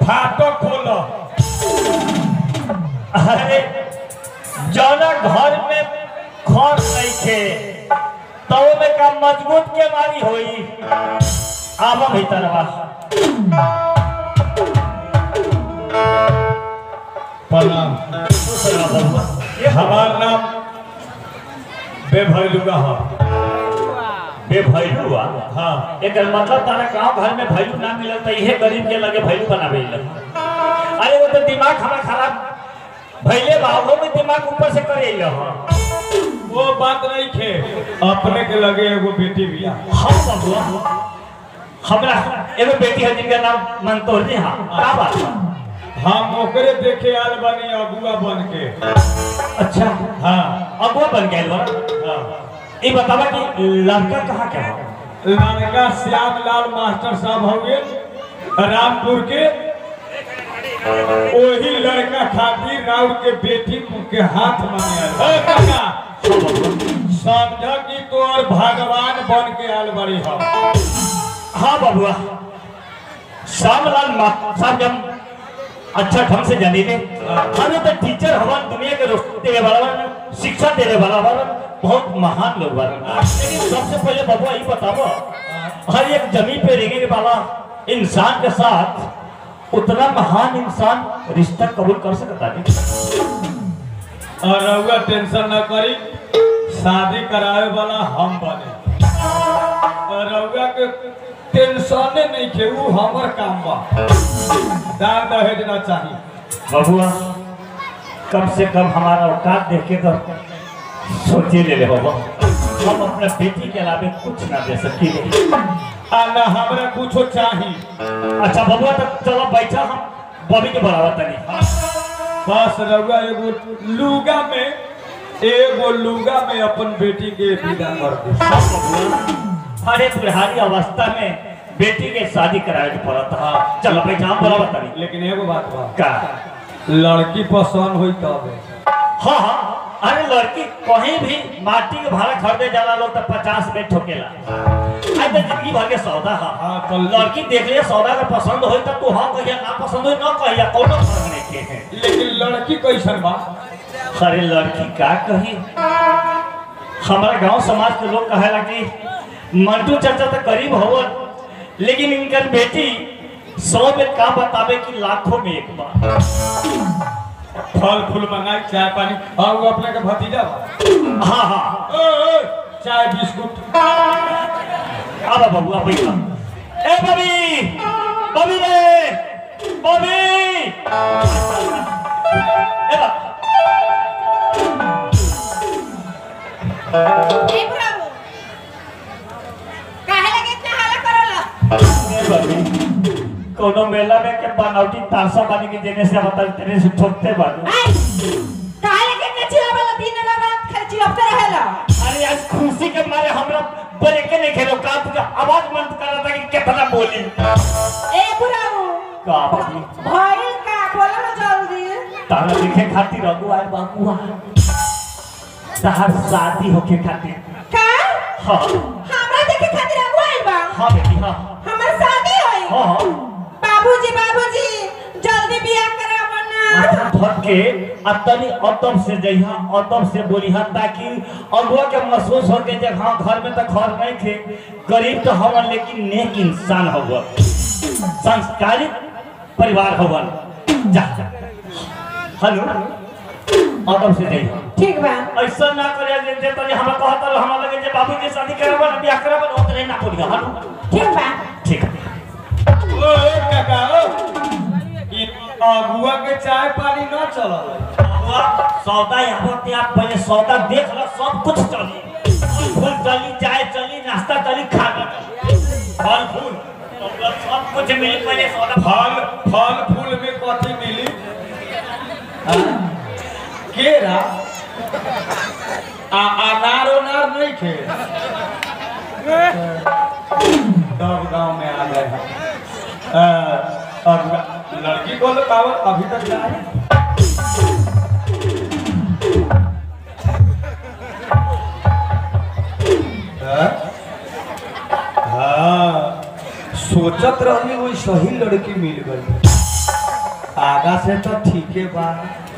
फाटो खोलो अरे जौना घर में खर नइखे तो में का मजबूत के मारी होई आवा भीतरवा प्रणाम दूसरा बबुआ ये हमार नाम बेभैलुआ है बेभैलू हुआ हाँ एकर मतलब तारा गांव घर में भैलू ना मिलल त इहे गरीब के लगे भैलू बनावे अरे वो तो दिमाग हमारा खराब भैले बाबू में दिमाग ऊपर से करे ह वो बात नहीं खे अपने के लगे एगो बेटी बिया हम बबुआ हमरा एगो बेटी है जिनका नाम मंतोरनी हा का बात बा? हम ओकरे देखे आल बनी अगुआ बन के अच्छा हाँ अगुआ बन गए बा हाँ ये बतावा कि लड़का कहाँ के हो लड़का श्याम लाल मास्टर साहब हुए रामपुर के वही लड़का खातिर राउर के बेटी के हाथ मांगे आल। ए काका समझ कि तोर भगवान बन के आल बड़ी हम हाँ बबुआ श्यामलाल मा- साहब जब अच्छा ढंग से जानी ले हमें तो टीचर हवन दुनिया के रोशनी देने वाला बा, शिक्षा देने वाला बा, बहुत महान लोग बा लेकिन सबसे पहले बबुआ ये बताओ हर एक जमीन पे रहने वाला इंसान के साथ उतना महान इंसान रिश्ता कबूल कर सकता नहीं और रउआ टेंशन न करी शादी करावे वाला हम बने और रउआ के टेंशने नहीं के ऊ हमर काम बा दान दहेज न चाहिए बबुआ कम से कम हमारा औकात देख के तो सोचे ले ले बाबा हम अपने बेटी के अलावे कुछ ना दे सकी आ न हमरा कुछो चाही अच्छा बबुआ तो चलो बैठा हम बॉबी के बढ़ावा तनी बस रउआ एगो लुगा में एगो लुगा में अपन बेटी के विदा कर दे सब बबुआ अरे बुढ़ारी अवस्था में बेटी के शादी करावे के पड़त है चलो बैठा हम बढ़ावा तनी लेकिन एगो बात बा का लड़की पसंद होई तब हाँ हाँ अरे लड़की कहीं भी माटी के भाड़ा खरीदे जाला लोग तो पचास में ठोकेला आज तो जिंदगी भर के सौदा है हाँ, तो- लड़की देख लिया सौदा का पसंद होई तो तू हाँ कहिया ना पसंद होई ना कहिया कोनो फर्क नहीं के है लेकिन लड़की कैसन बा अरे लड़की का कही हमारा गांव समाज के लोग कहेला कि मंटू चाचा तो गरीब हो लेकिन इनकर बेटी सौ में का बतावे कि लाखों में एक बार फल फूल मंगाई चाय पानी हाँ वो अपने के भतीजा बा हाँ हाँ ओ, ओ, चाय बिस्कुट आबा बबुआ बैठा ए बबी बबी रे बबी ए बा ए प्रभु काहे लगे इतना हाला करला ए बबी कोनो मेला में के बनावटी तारसा बानी के देने से बता तेरे से ठोकते बानी आई काहे लगे इतना चिल्लावला दिन रात खाली चिल्लाते रहेला अरे आज खुशी के मारे हमरा ब्रेक नहीं खेलो का तुझे आवाज बंद करा था कि कितना बोली ए प्रभु का बबी भइल का बोला ना जल्दी तारा देखे खातिर रघु आए बाबुआ तार शादी होके खातिर का हाँ हमरा देखे खातिर आगू आइल बा हाँ बेटी हाँ हमर शादी होई हाँ हाँ बाबूजी बाबूजी जल्दी बियाह करावो ना माथा धर के आ तनी अतम से जइहा अतम से बोलिहा ताकि अगुआ के महसूस हो के जे हाँ घर में तो घर नहीं थे गरीब तो हवन लेकिन नेक इंसान हवन संस्कारित परिवार हवन जा हेलो अतम से जइहा ठीक बा ऐसा ना करे जे जे तनी हमरा कहत रह हमरा लगे जे बाबू के शादी कराबा ना बियाह कराबा ना ओतरे ना बोलिहा हेलो ठीक बा ठीक है ओ ओ, काका ओ ई अगुआ के चाय पानी न चलल हुआ सौदा यहाँ पे आप पहले सौदा देख लो सब कुछ चली फल फूल चली चाय चली नाश्ता चली खाना चली फल फूल तुमको सब कुछ मिली पहले सौदा फल फल फूल में कथी मिली हाँ? केरा आ अनार उनार नहीं खे सब गांव में आ गए हैं अ, अब लड़की को तो पावर अभी तक जाए हाँ? हाँ सोचत रहनी वही सही लड़की मिल गई आगा से तो ठीक है बा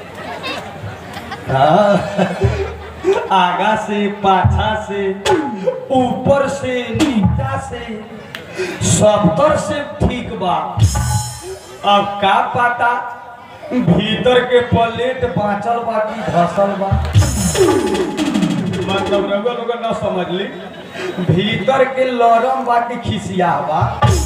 हाँ। आगा से पाछा से ऊपर से नीचा से सबतर से ठीक बा अब का पता भीतर के प्लेट बाँचल बा कि धसल बा मतलब रउआ लोग न समझ ली भीतर के लरम बा कि खिसिया बा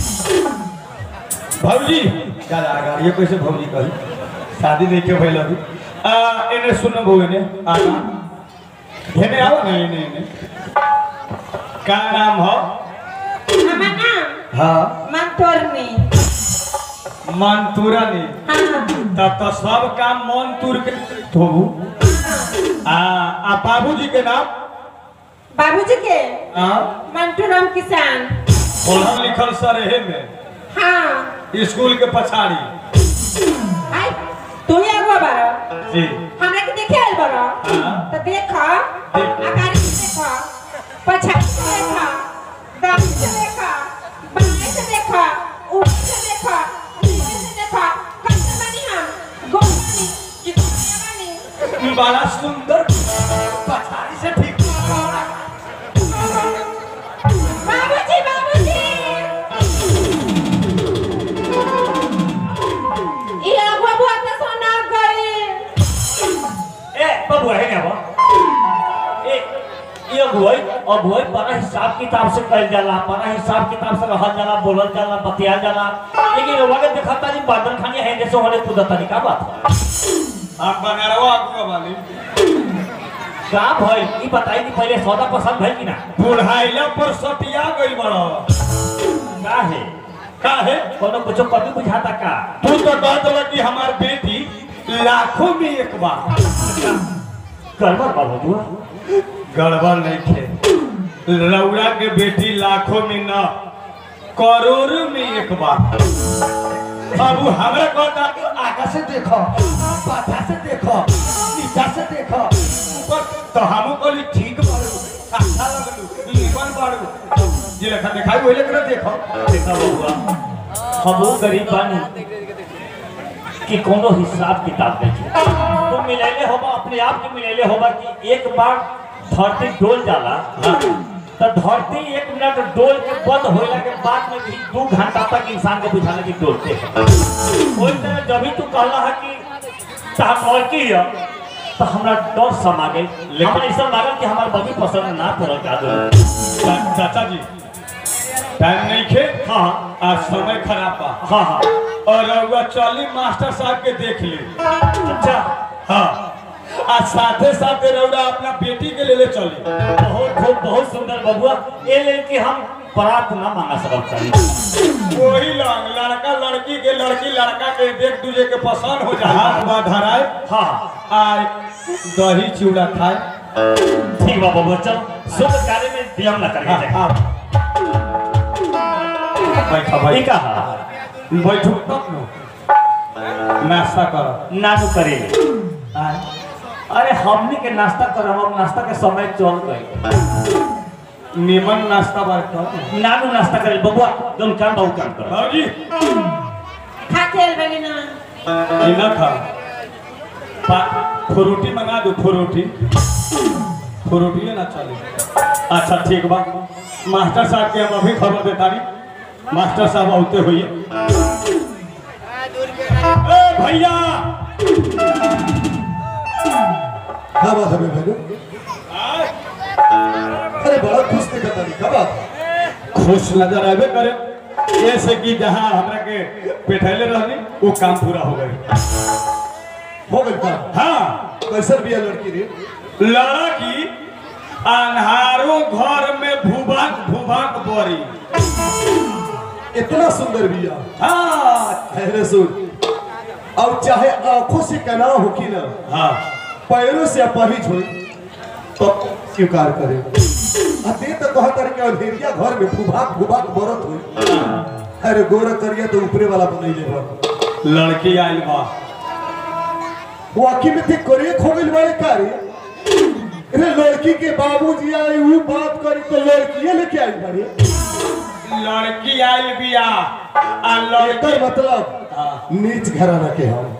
भौजी चल आगा ये कैसे भौजी कही शादी नहीं के भइल अभी आ एने सुन बहु एने आगा हेने आओ ना एने एने का नाम हो हमार नाम हाँ मंतोरनी मंतूरा ने हाँ तब तो सब काम मन तुर के धोबू आ आ बाबूजी के नाम बाबूजी के आ मंटू राम किसान पढ़ल लिखल सरेहे में हाँ स्कूल के पछाड़ी आई तू ही आगो बारो जी हमरा के देखे आइल बारो हाँ। तो देख आगारी से देख पछाड़ी से देख दाहिने से देख बाएं से देख ऊपर से देख नीचे से देख कैसे बनी हम गोमनी कितना बनी बड़ा सुंदर पछाड़ी से ठीक बाबूजी बाबूजी ये अगुआ बुआ के सोना गई ए बबुआ है क्या ए ये अगुवाई अगुवाई बड़ा हिसाब किताब से कल जाला बड़ा हिसाब किताब से रहल जाला बोलल जाला बतियाल जाला लेकिन रउआ के देखता जी बादल खानी है जैसे होले कुदता नहीं का बात है आप बनारवा आगुआ वाली का भाई ई बताई दी पहले सौदा पसंद भइल कि ना बुढ़ाइला पर सटिया गई बड़ा का है का है कोनो कुछो कभी बुझाता का तू तो कह दल कि हमार बेटी लाखों में एक बार करबर बाबू बुआ गड़बड़ नहीं थे रौरा के बेटी लाखों में न करोड़ों में एक बार अब वो हमरा कहता आगा से देखो पाछा से देखो नीचा से देखो ऊपर तो हमू कहली ठीक बाड़ू अच्छा लगलू लीवन बाड़ू जे लेखा देखाई वही लेकर देखो देखा बबुआ हम वो गरीब बानी कि कोनो हिसाब किताब नहीं तुम मिलेले होबा अपने आप के मिलेले होबा कि एक बार धरती डोल जाला तो धरती एक मिनट डोल के बंद होइला के बाद में भी दू घंटा तक इंसान को बुझाने की डोलते हैं ओई तरह जब भी तू कहला है कि ताकौल की है तो हमरा डर समा गई लेकिन- हमरा ऐसा लागल कि हमार बगी पसंद ना पड़ल का दो चा- चाचा जी टाइम नहीं खे हाँ आज समय खराब बा हाँ हाँ और रउआ चली मास्टर साहब के देख ली अच्छा हाँ आ साथे साथे रउरा अपना बेटी के ले ले चली बहुत खूब बहुत सुंदर बबुआ ये ले कि हम परात ना मांगा सकल चाहिए वही लंग लड़का लड़की के लड़की लड़का के देख दूजे के पसंद हो जाए हाथ बा धराए हाँ आ दही चूड़ा खाए ठीक बा बबुआ चल शुभ कार्य में नियम ना करके हाँ, जाए हाँ। बैठा ई भाई का बैठू तब नु नाश्ता करो ना तो करे अरे हमनी के नाश्ता करब हम नाश्ता के समय चल गई निमन नाश्ता बार करो नानू नाश्ता करे बबुआ जोन काम बहुत काम कर बाबूजी खा खेल बनी ना ये ना खा पा- फ्रूटी मंगा दो फ्रूटी फ्रूटी ना चले अच्छा ठीक बा मास्टर साहब के हम अभी खबर देता रही मास्टर साहब आते हुए ए भैया क्या बात है बे भैया अरे बड़ा खुश दिखा तारी क्या बात खुश नजर आवे करे ऐसे कि जहाँ हमरा के बैठैले रहनी वो काम पूरा हो गई हो गई काम हाँ कैसर भी है लड़की रे लड़की अन्हारो घर में भूभाग भूभाग बोरी इतना सुंदर भी है हाँ अरे सुन अब चाहे आंखों से कना हो कि ना हाँ पैरों से अपहिज हो तो स्वीकार करे अते तो कहा तारे के अंधेरिया घर में भूभाग भूभाग बरत हो अरे गोरा करिया तो ऊपरे वाला बनैले बा लड़की आइल बा वो आखी में थे करे खो गइल वाले कार्य अरे लड़की के बाबूजी आए वो बात करी तो लड़की लेके आई बारे लड़की आइल बिया आ लड़की एकर मतलब हाँ। नीच घराना के हम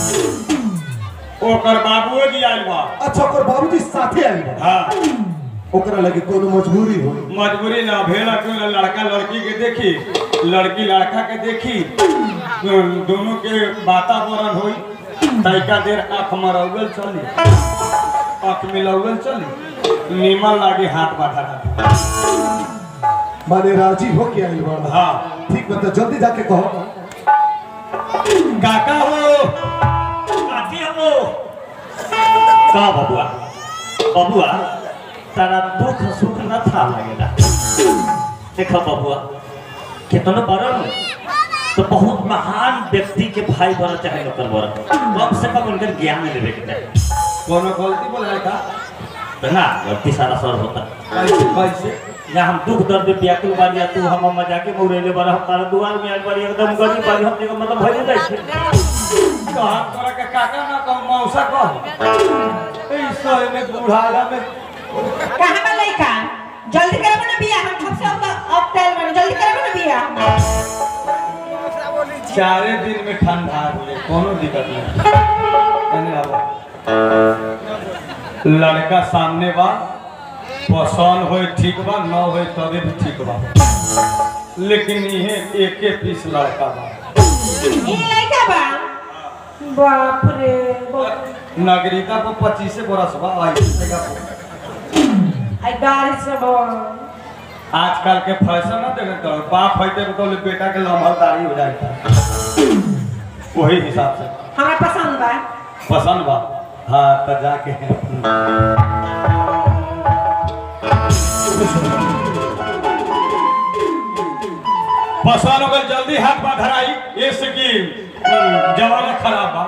ओकर बाबुओ जी आइल बा अच्छा ओकर बाबूजी साथे आइल बा हाँ ओकरा लगे कोनो मजबूरी हो मजबूरी ना भेल क्यों ना लड़का लड़की के देखी लड़की लड़का के देखी तो दोनों के वातावरण होई तैका देर आँख मरौगल चली आँख मिलौगल चली नीमन लागे हाथ बाधा माने राजी हो के आइल बा हाँ ठीक बता जल्दी जाके कहो काका हो काकी हो का बबुआ बबुआ तारा दुख सुख न था लगेला देखो बबुआ कितना बड़ा हो तो बहुत महान व्यक्ति के भाई बना चाहे नौकर बना कम से कम उनकर ज्ञान लेवे के चाहे कोनो गलती बोला का तो ना गलती सारा सर होता कैसे कैसे या हम दुख दर्द में व्याकुल बारी या तू हम मजाके में उड़ेले बारा हम तारा दुआर में आइल बारी एकदम गरीब बारी हम देखो मतलब भइले जाइ छे कहा तोरा के काका ना कह मौसा कह ऐसा में बुढ़ाला में कहाँ बा लइका जल्दी करबो ना बिया हम कब से अब अब तैयार बने जल्दी करबो ना बिया चारे दिन में ठंडा हुए कोनो दिक्कत नहीं एने आवा। लड़का सामने बा पसंद होए ठीक बा न होए तबे भी ठीक बा लेकिन इहे एके पीस लड़का बा ई लइका बा बाप रे बाप। नागरिकता को पच्चीस बरस बा आई आई गाड़ी से बा आजकल के फैशन ना देखे तो बाप होते तो बेटा के लम्हरदारी हो जाए वही हिसाब से हमरा पसंद बा पसंद बा हाँ तो जाके पसंद हो गल जल्दी हाथ बा धराई ये से कि जमाना खराब बा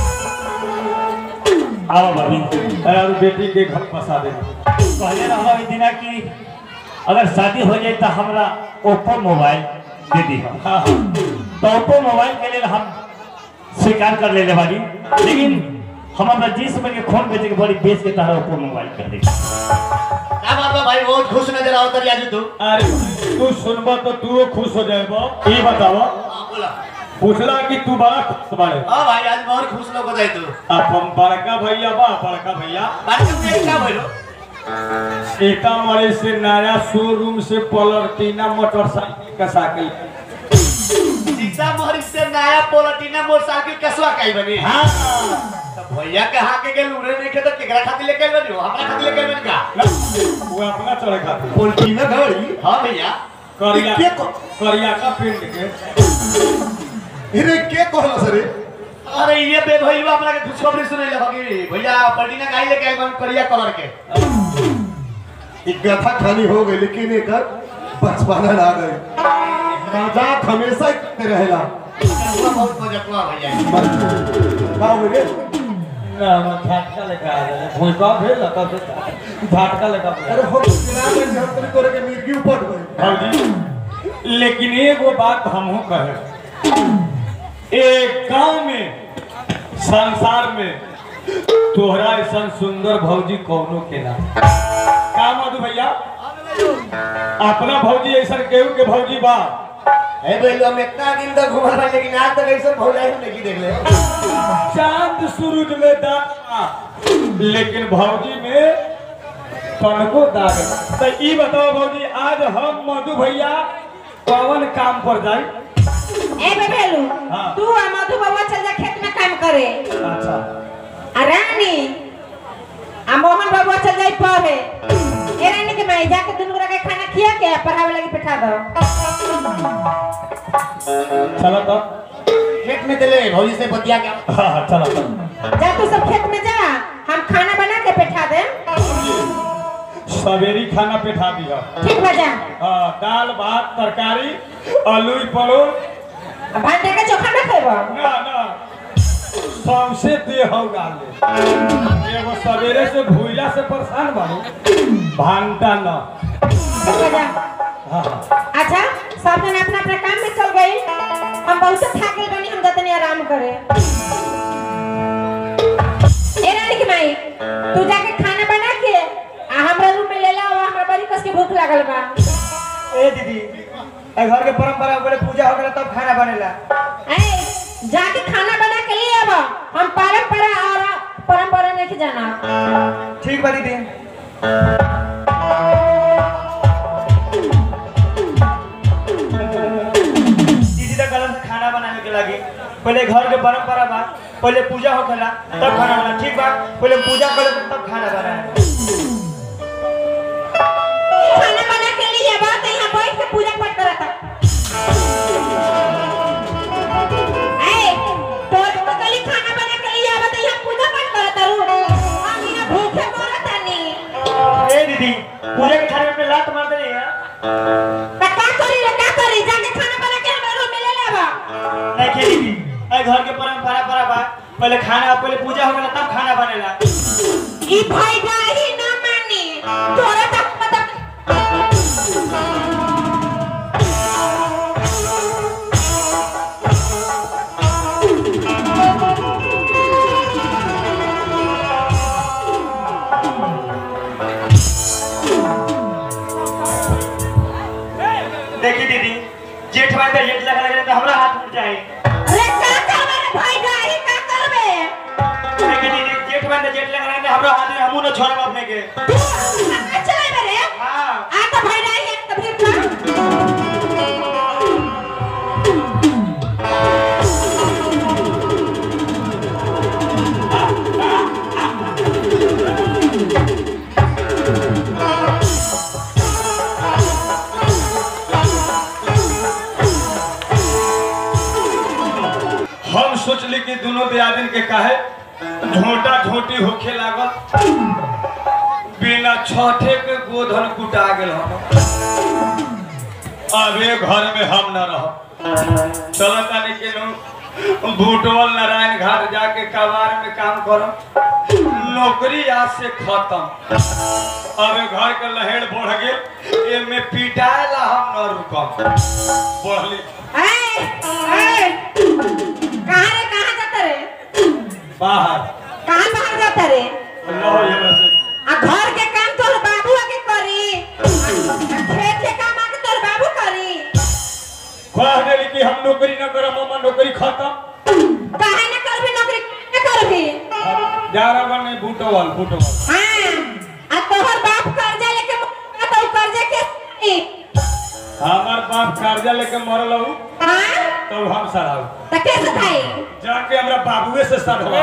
आओ भाभी और बेटी के घर फंसा दे कहले रहा ओइ दिना कि अगर शादी हो जाए तो हमरा ओप्पो मोबाइल दे दी हम हाँ हाँ तो ओप्पो मोबाइल के लिए हम स्वीकार कर लेले बानी लेकिन हम अपना जींस में के खून बेचे के बड़ी बेच के तहरा ओप्पो मोबाइल कर दी क्या बात बा भाई बहुत खुश नजर आओ तरी आज तू अरे तू सुनबा तो तू खुश हो जाएबा ये बतावा हाँ, बोला पूछला कि तू बड़ा खुश बाड़े हाँ भाई आज बहुत खुश लोग बताई तू अपन बड़का भैया बा बड़का भैया बात करते क्या बोलो सीतामढ़ी से नया शोरूम से पलटीना मोटरसाइकिल का साइकिल सीता मोहर से नया पोलटीना मोटरसाइकिल कसवा काई बनी हाँ तो भैया कहाँ के गेल उड़े नहीं के तो केकरा खातिर लेके आइल बनी हो? हमरा खातिर लेके आइल बनी का वो अपना चढ़े खातिर पोल्ट्री में गाड़ी हाँ भैया करिया के को- करिया का पिंड के अरे के कहला सरे अरे ये बे भैया अपना के खुशखबरी सुने ले कि भैया पलटीना काई लेके आइल बनी करिया कलर के एक गथा खानी हो गई लेकिन एक बचपना ना गई मजाक हमेशा ही करते रहेला हुआ बहुत मजाकवा भैया का हो रे ना हम झटका लेके आ गए भूखा भेल तब से झटका लेके आ अरे गए हम बिना में हम तोरे तोरे के मिर्गी उपट गए भौजी लेकिन एगो बात हमहू कहे एक गांव में संसार में तोहरा ऐसा सुंदर भौजी कौनो के ना का मधु भैया अपना भौजी ऐसा केहू के भौजी बा ए भैया हम इतना दिन तक घूमल भाई लेकिन आज तक ऐसा भौजाई हम नहीं देख ले चांद सूरज में दाग लेकिन भौजी में तनको दाग तो ई बताओ भौजी आज हम मधु भैया कौन काम पर जाई ए बेबेलू हाँ। तू आ मधु बाबा चल जा खेत में काम करे अच्छा आ रानी आ मोहन बाबा चल जाई पढ़े ए रानी के मैं जाके दुनू गोरा के खाना खिया के आ पढ़ावे लगी बैठा दो चलो तो खेत में चले भौजी से बतिया के हाँ हाँ, चलो चलो जा तू सब खेत में जा हम खाना बना के बैठा दे सवेरी खाना पेठा दिया ठीक बा जा हाँ दाल भात तरकारी आलू परोड़ आ भांटे के चोखा ना खेबो ना ना सौंसे दे हो गाले एगो सवेरे से भूला से परेशान बाड़ू भांटा न ठीक बा जा हाँ हाँ अच्छा सब जन अपना अपना काम में चल गई हम बहुत थक गए बनी हम जतनी आराम करे ए रानी की माई तू जाके खाना बना के आ हमरा रूम में ले ला और हमरा बड़ी कस के भूख लागल बा ए दीदी ए घर के परंपरा बोले पूजा हो गया तब खाना बनेला ए जाके खाना बना के लिए अब हम परंपरा और परंपरा नहीं जाना ठीक बा दीदी दीदी तो गलत खाना बनाने के लगी पहले घर के परंपरा बा पहले पूजा होखेला तब खाना बना ठीक बा पहले पूजा करे तब खाना बनाए खाना बना के लिए अब तो यहाँ बैठ के पूजा पाठ करा था ए तो तो कली खाना बना के लिए अब तो यहाँ पूजा पाठ करा था रू हम यहाँ भूखे मरत नहीं ए दीदी पूजा के थाली में अपने लात मार देनी है तो का करी रे का करी जाके खाना बना के हमारे रूम में ले लेबा नहीं खेली दीदी ए घर के परंपरा परा बा पहले खाना पहले पूजा होखेला तब खाना बनेला ई भाई गाही ना मानी तोरा तक पता देखी दीदी जेठ भाई तो जेठ लगा लगे तो हमरा हाथ उठ जाए अरे का करबे रे भाई गाही का करबे देखी दीदी जेठ भाई तो जेठ लगा लगे हमरा हाथ में हमू न छोड़ब अपने के तू कहाँ चले रे हां आ तो भाई गाही एक तो फिर का हम सोचली कि दोनों दियादिन के काहे झोटा झोटी होखे लागल बिना छठे के गोधन कुटा गेल हम अब ये घर में हम न रह चल तानी के नु बूटवल नारायण घाट जाके कबार में काम करम नौकरी आज से खत्म अब ये घर के लहेड़ बढ़ गेल एमे पिटाए ला हम न रुकम बढ़ली ए ए कहाँ रे कहाँ जाता रे बाहर कहाँ बाहर जाता रे लो ये बस आ घर के काम तोर बाबू आके करी आ खेत के काम आके तोर बाबू करी कह देली कि हम नौकरी न करब हम नौकरी खत्म काहे न करबी नौकरी न करबी जा रहा नहीं बूटवल बूटवल हाँ आ तोहर बाप कर्जा लेके मर तो उ कर्जा के दी। हमार बाप कर्जा लेके मरल हूँ हाँ तब हम सराऊ तो कैसे भाई जाके हमरा बाबुए से सधवा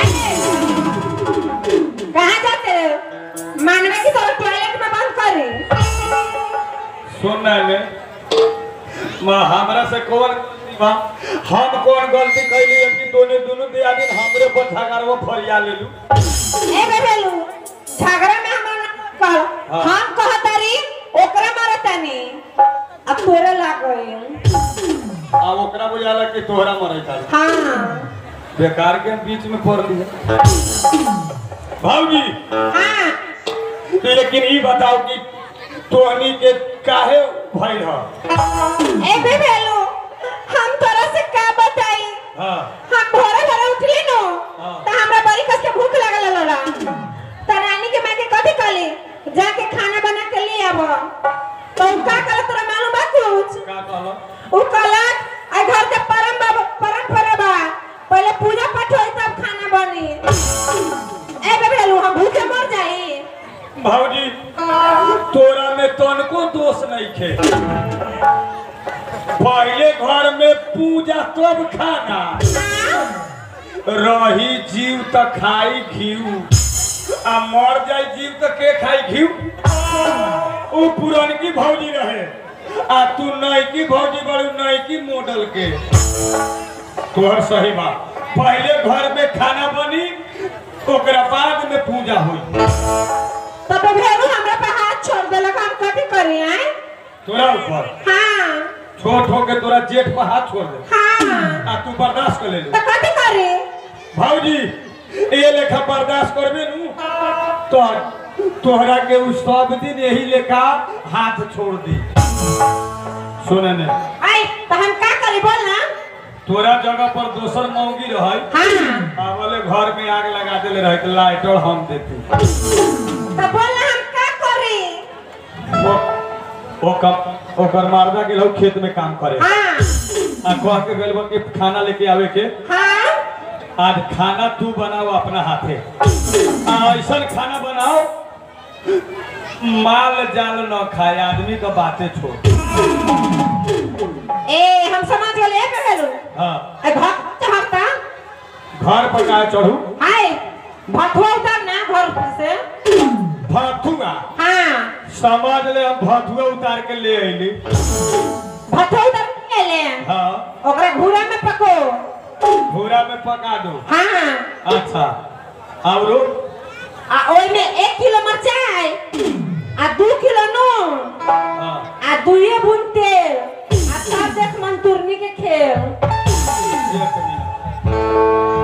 कहाँ जाते हो मानवे की तोर टॉयलेट में बंद करी सुन ने माँ हमरा से कौन गलती बा हम कौन गलती कैली है कि दोनों दोनों दियादिन हमरे पर झगड़वा फरिया लेलू ए बेबेलू झगड़ा में हमरा ना कर हाँ। हम कहतारी ओकरा मारतानी अब तोरे लाग गई आ ओकरा बुझाला कि तोहरा मरे तारी हाँ बेकार के हम बीच में पड़ लिया भाऊजी हाँ तो लेकिन ई बताओ कि तोहनी के काहे भइल ह ए बेबेलू हम तोरा से का बताई हाँ हम भोरे भोरे उठली नो हाँ। त हमरा बड़ी कस के भूख लागल लड़ा त रानी के माँ के कथी कहली जाके खाना बना के ले आब तो उ का कहल तोरा मालूम बा कुछ का कहलो उ कहलक आ घर के परम बा परंपरा बा पहले पूजा पाठ होई तब खाना बनी ए बेबेलू हम भूखे मर जाई भाऊजी तोरा में तनको दोष नहीं खे पहले घर में पूजा तब खाना रही जीव त खाई घीव आ मर जाई जीव त के खाई घीव उ पुरनकी भौजी रहे आ तू नईकी भौजी बड़ी नईकी मॉडल के तोहर सही बात पहले घर में खाना बनी ओकरा बाद में पूजा हुई तो बेबेलू हमरा पे हाथ छोड़ देलक हम कथी करी आए तोरा ऊपर हाँ छोट हो के तोरा जेठ पर हाथ छोड़ दे हाँ आ तू बर्दाश्त कर ले तो कथी करी भाऊजी ये लेखा बर्दाश्त करबे नु तो तोहरा के उस सब दिन यही लेखा हाथ छोड़ दी सुने ने आई तो हम का करी बोल ना तोरा जगह पर दोसर मौगी रहे हाँ आवले घर में आग लगा देले रहे तो लाइटर हम देती तो बोल ना हम का करी वो ओकर ओकर मारदा के लोग खेत में काम करे हाँ आ कह के गइल बा कि खाना लेके आवे के हाँ आज खाना तू बनाओ अपना हाथे आ ऐसन खाना बनाओ माल जाल न खाए आदमी का बातें छोड़ ए हम समाज वाले ए कहलू हाँ ए घर चाहता घर पर का चढ़ू हाय भथुआ उतर ना घर पर से भथुआ हाँ समझ ले हम भथुआ उतार के ले अइली भथुआ उतर के ले हाँ ओकरा घूरा में पको भूरा में पका दो हाँ अच्छा और आ ओई में एक किलो मिरचाई आ दू किलो नून हाँ आ दुइये बूंद तेल आ सब देख मंतुरनी के खेल एक मिनट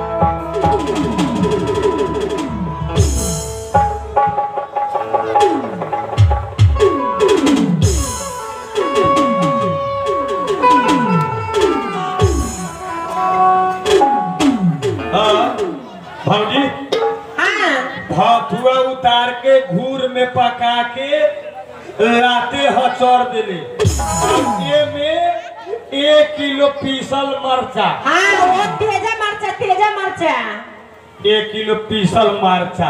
हाँ भौजी हाँ भथुआ उतार के घूर में पका के लाते हचौर देले अब ये में एक किलो पीसल मरचा हाँ वो तेजा मरचा तेजा मरचा एक किलो पीसल मरचा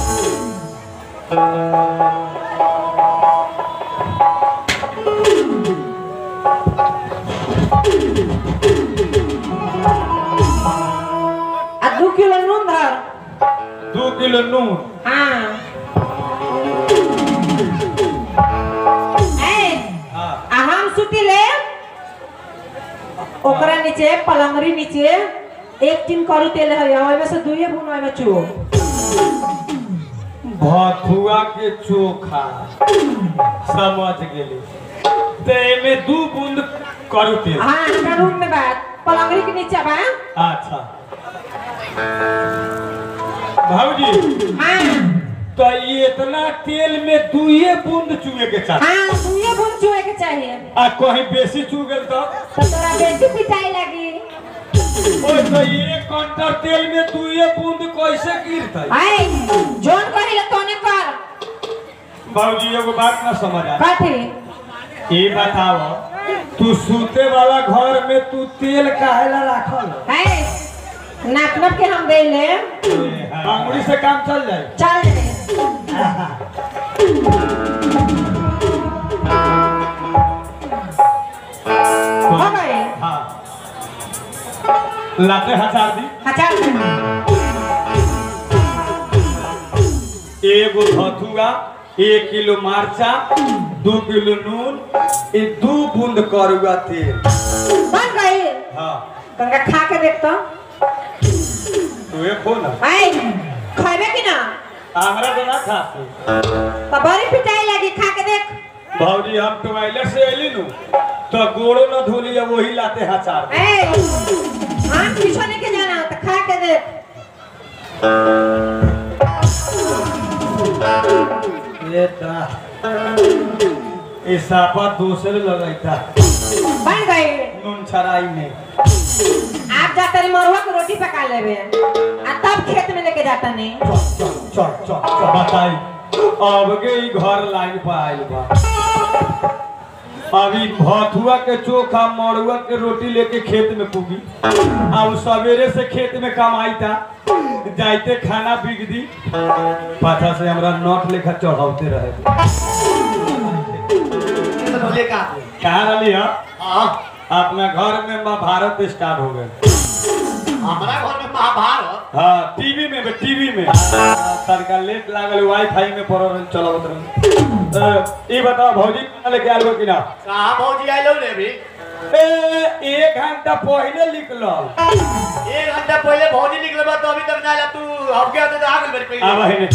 आ दू किलो नून धर दू किलो नून हाँ ए हाँ आ हम सुती ले ओकरा नीचे पलंगरी नीचे एक टीन करू तेल है ओय में से दुइये बूंद ओय में चू भथुआ के चोखा समझ गेली ते में दू बूंद करू तेल हाँ हमरा रूम में बात पलंगरी के नीचे बा अच्छा भाऊजी हाँ तो ये इतना तेल में दुइये बूंद चुए के चाही हाँ दुइये बूंद चूहे के चाहिए आ कहीं बेसी चू गेल तो तो तोरा बेसी पिटाई लगी ओए तो एक कंटर तेल में दुइये बूंद कैसे गिरतै आए जोन कहिले तोने कर बाबूजी एगो बात ना समझ आ कथी ये बताओ तू सूते वाला घर में तू तेल काहेला राखल है नाप नाप के हम दे ले अंगुली से काम चल जाए चल रे हो गए हाँ लाते हजार दी हजार एगो धथुआ एक किलो मार्चा दू किलो नून ए दू बूंद करुआ तेल बन गई हाँ गंगा खा के देख तो तू ये खो ना आए खाबे कि ना हमरा तो ना खा तो बड़ी पिटाई लगी खा के देख भाजी हम टॉयलेट से अली नु तो गोड़ो न धोली अब वही लाते हजार ए हम पीछे नहीं के जाना तो खा के देख ये ता ये सापा दूसरे लगैता बन गई नून छराई में आप जाता नहीं मरुआ के रोटी पका लेबे आ तब खेत में लेके जाता नहीं चल चल चल चल बताई अब के ई घर लाइन पर आइल बा अभी भथुआ के चोखा मड़ुआ के रोटी लेके खेत में पुगी आ उ सवेरे से खेत में कमाई था जाइते खाना बिक दी पाछा से हमरा नोट लेखा चढ़ाते रहे ये तो ढोले का कहाँ रही है हाँ अपना घर में महाभारत स्टार्ट हो गए हमारा घर में महाभारत हाँ टीवी में टीवी में तड़का लेट लागल वाईफाई में पड़ल चलावत रहे ये बताओ भौजी कहाँ लेके आल हो कि ना कहाँ भौजी आइलो रे अभी ए एक घंटा पहले निकलल एक घंटा पहले भौजी निकले बा तो अभी तक ना आया तू अब गया तो आ गइल मेरे अब पहले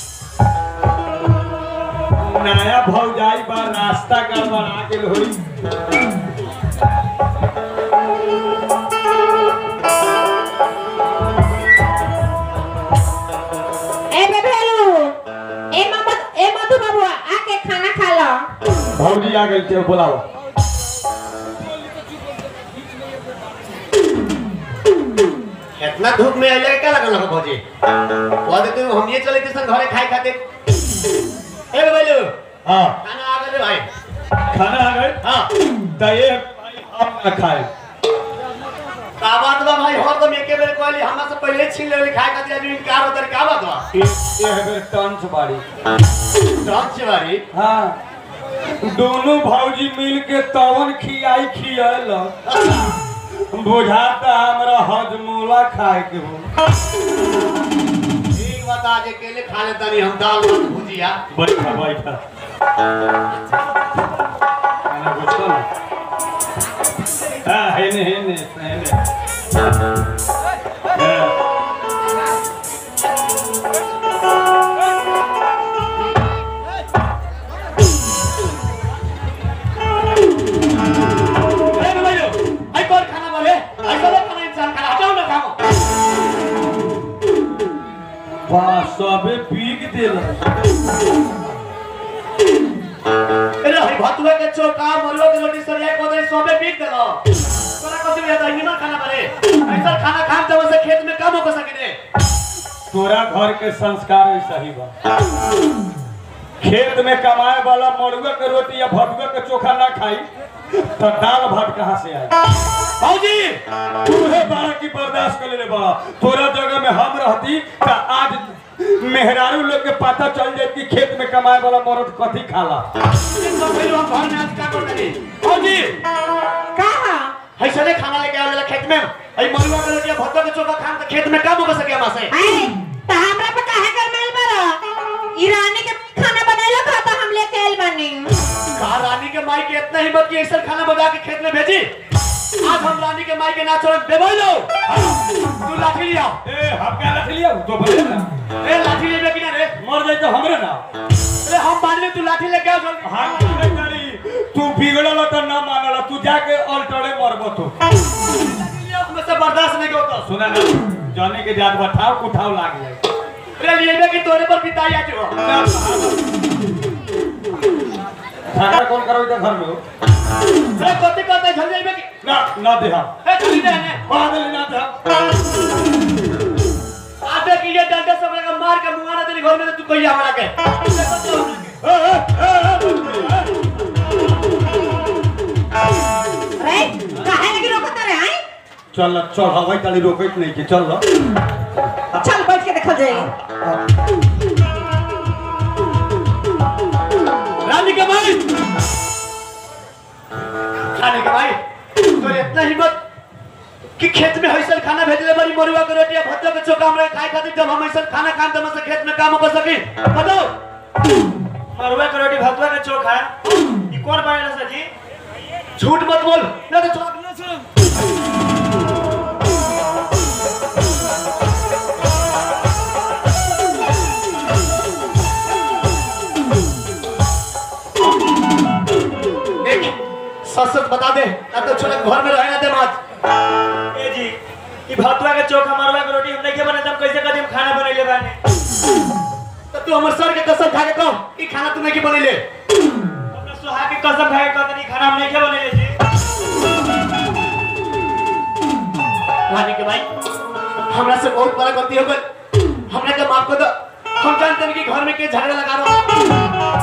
है नया भौजाई बा रास्ता का बना के होई ए बेबेलू ए मम्मा ए मधु बाबू आके खाना खा लो भौजी आ गई थे बुलाओ इतना धूप में आइले क्या लगल हो भौजी वो देते हम ये चले थे घरे खाए खाते ए बोलो हाँ खाना आ गए रे भाई खाना आ गए हाँ तो ये भाई हम ना खाए का बात बा भाई हर दम एके बेर कहली हमरा से पहले छीन लेली खाए खातिर आज इनकार होता का बात बा ये है टंच बाड़ी टच बारी हाँ दोनों भौजी मिल के तवन खियाई खियल बुझाता हमरा हजमोला खाए के हो ठीक बता जे अकेले खा लेता नहीं हम दाल भात भुजिया बैठा बैठा खाना घुसो ना हाँ हेने हेने हेने हाँ। अरे भाई आई कौन खाना बोले आई कौन खाना इंसान खाना हटाओ ना खाओ वाह सबे पीक देल अरे भाई भतुआ के चोका मरुआ के रोटी सरिया को दे सोबे पीट देलो तोरा कथि में दाई ना खाना बरे ऐसा खाना खाम जब से खेत में काम हो सके ने तोरा घर के संस्कार ऐसा ही बा खेत में कमाए वाला मड़ुआ के रोटी या भटुआ के चोखा ना खाई तो दाल भात कहाँ से आई भौजी तूहे बारह की बर्दाश्त कर ले बड़ा तोरा जगह में हम रहती तो आज मेहरारू लोग के पता चल जाए कि खेत में कमाए वाला मर्द कथी खाला सब भाई हम घर में आज का करते नहीं भौजी कहा ऐसा नहीं खाना लेके आवेला खेत में आई मरुआ के रोटी या भतुआ के चोका खाम तो खेत में काम हो सके हमरा से अरे तो हमरा पे काहे कर मेल बरा ईरानी के खाना बनाइला खाता हम लेके आइल बानी कहा रानी के माई के इतना हिम्मत की ऐसा खाना बजा के खेत में भेजी आज हम रानी के माई के ना छोड़ देबो लो तू लाठी लिया ए हम क्या रख लिया तो बोले ना ए लाठी लेबे कि ना रे मर जाए तो हमरे ना अरे हम मान ले तू लाठी लेके आओ जल्दी हम की नहीं करी तू बिगड़ल तो ना मानल तू जाके अल्टरे मरबो तू उसमें से बर्दाश्त नहीं होता सुना ना जाने के जात बठाव उठाव लाग जाए अरे लेबे कि तोरे पर पिताई आ जो झगड़ा कौन करो इधर घर में हो अरे कथि कहते झल जाइबे कि ना ना दे हम ए चली दे ने बादल ना दे हम आबे कि ये डंडा सब लगा मार के मुंगा ना तेरे घर में तो तू कहिया हमरा के देखो तो हमरा के। ए, ए, ए, ए, रे काहे लगी रोकत रे हैं चल चल हवाई ताली रोकत नहीं के चल चल बैठ के देखल जाई रानी के भाई रानी के भाई तोरे इतना हिम्मत कि खेत में हईसल खाना भेजले बड़ी मरुआ के रोटी भत्ता के चोखा हमरा खाए खातिर जब हम हईसल खाना खान तब से खेत में काम कर सकी बताओ मरुआ के रोटी भतुआ के चोखा ई कौन बनाएला सर जी झूठ मत बोल ना तो चोख ना सुन देख सच सच बता दे ना तो छोरा घर में रहे ना दे मत ए जी ई भतुआ के चोखा मरुआ के रोटी हम नहीं के बने तब कैसे कदी हम खाना बनैले बानी तो तू हमर सर के कसम खा के कहो कि खाना तू नहीं की बनैले अपने सुहा के कसम खाए कहतनी खाना हम नहीं के बनैले जी रानी के भाई हमरा से बहुत बड़ा गलती हो गई हमरा के माफ कर दो हम जानते हैं कि घर में के झगड़ा लगा रहा हूं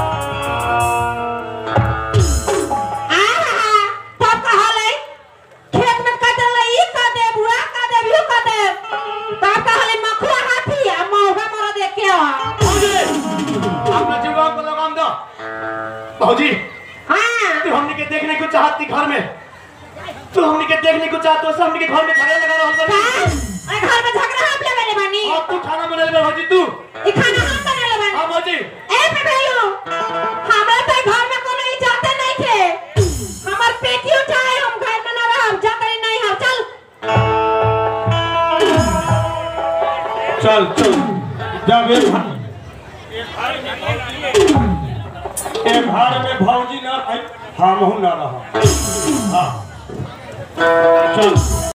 आहा तब कहले खेत में कटल ई का दे बुआ का दे बियो का दे तब कहले मखुआ हाथी आ मौगा मर दे के आ भौजी अपना जुगाड़ को लगाम दो भौजी हां तू हमने के देखने को चाहती घर में तू हमने के देखने को चाहते हो हमने के घर में झगड़ा लगा रहा का हूं ए घर में झगड़ा हम लेले बानी अब तू खाना बना ले भौजी तू ई खाना हम बनेले बानी हां भौजी ए पे भेलू हमरा तो घर में कोनो इज्जत नहीं थे हमर पेटी उठाए हम घर में ना रहब जतरी नहीं हम चल चल चल जब एक एक घर में भौजी ना आई हम ना रहा हाँ चल